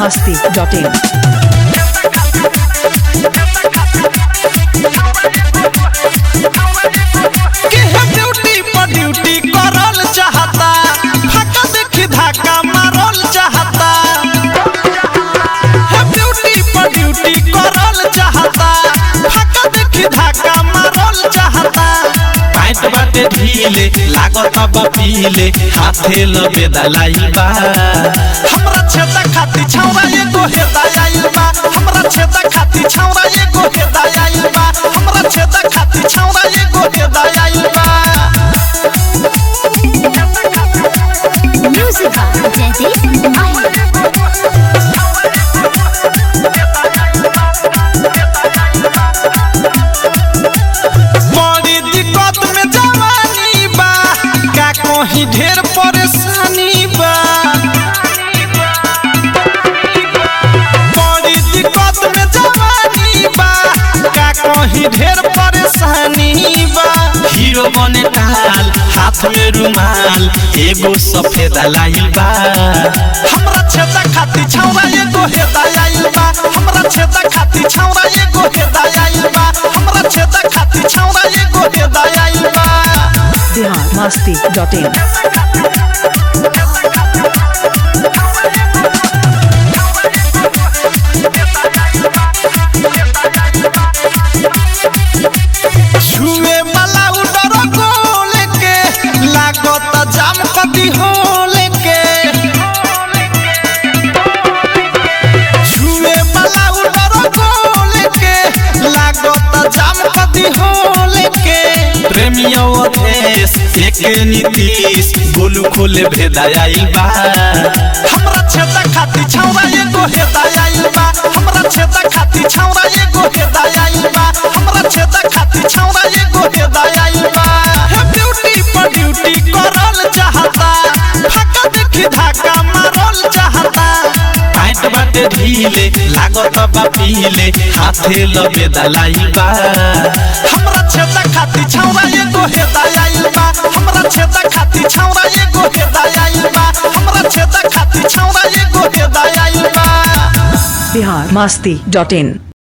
masti.in. के है duty पर ड्यूटी करल चाहता फाका देखी धक्का मारल चाहता है ड्यूटी पर ड्यूटी करल चाहता फाका देखी धक्का मारल चाहता पैंट बाटे ढीले लागत बा पीले हाथे लबे दलाई बा हमरा छेदा खाती छौरा एगो हेदा आइल बा हमरा छेदा खाती छौरा एगो हेदा आइल बा हमरा छेदा खाती छौरा एगो हेदा आइल बा Music by Jaideep Mahir. बड़ी दिक्कत में जवानी बा का कहीं ढेर परेशानी बा बड़ी दिक्कत में जवानी बा का कहीं ढेर परेशानी बा हीरो बने टाल हाथ में रुमाल एगो सफेद लाइल बा हमरा छेदा खाती छौरा एगो हेदा आइल बा हमरा छेदा खाती छौरा एगो हेदा आइल बा हमरा छेदा खाती छौरा एगो हेदा आइल बा Bihar masti.in. छुए वाला उडर गोल के लागत जाम कदी होल के छुए वाला उडर गोल के लागत जाम कदी होल के प्रेमियों देश एक नीतीश गोलू खोले भेदा आइल बा हमरा छेदा खाती छौरा एगो हेदा आइल बा हमरा छेदा खाती छौरा एगो हेदा आइल बा हमरा छेदा खाती छौरा एगो हेदा आइल बा हे ब्यूटी पर ड्यूटी करल चाहता फाका देखी धक्का मारल चाहता पैंट बाटे ढीले लागत बा पीले हाथे लबे दलाई बा हमरा छेदा खाती छौरा एगो हेदा आइल बा हमरा छेदा खाती छौरा एगो हेदा आइल बा हमरा छेदा खाती छौरा एगो हेदा आइल बा Bihar masti.in.